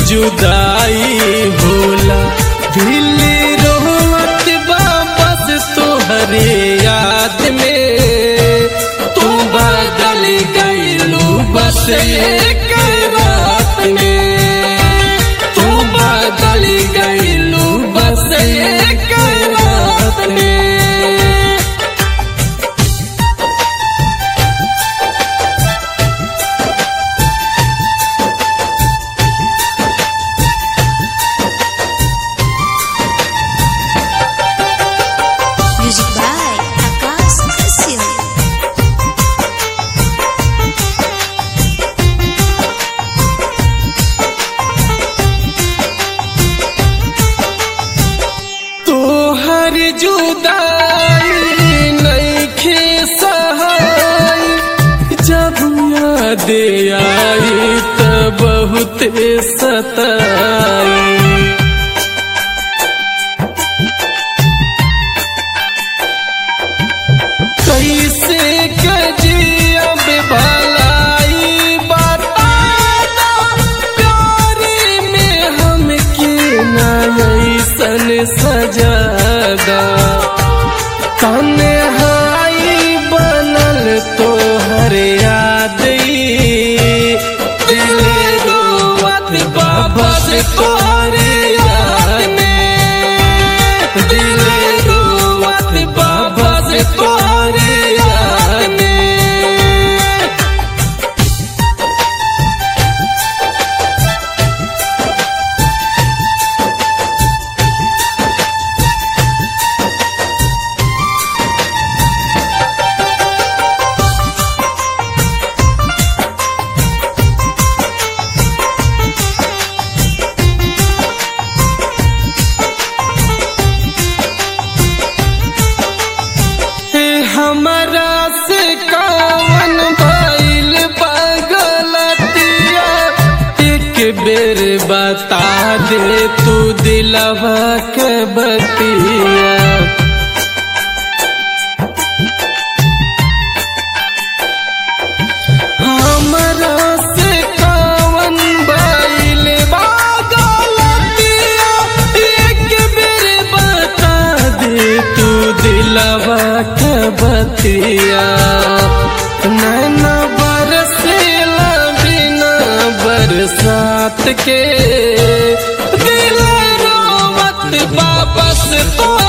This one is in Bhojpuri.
जुदाई भोला दिल रोवत वापस तोहरे याद में तू बदल गईलू बस एक रात में तू बदल गईलू बस एक रात में Music by Akash Kasil. तोहर जुदाई नईखे सहाय जब याद आई त बहुत सताई कैसे कजियब भलाई बता प्यार में हमके नैसन सजादा तन्हाई बनल तोहर याद दिल रोवत वापस तोहरे याद में दिल रोवत वापस तोहरे याद में हे हमरा से कावन भइल बगलतिया एक बेर बता दे तू दिलवा के बतिया हमरा से कावन भइल बगलतिया एक बेर बता दे तू दिलवा के बतिया नैना बरसेला बिना बरसात के दिल रोवत वापस तो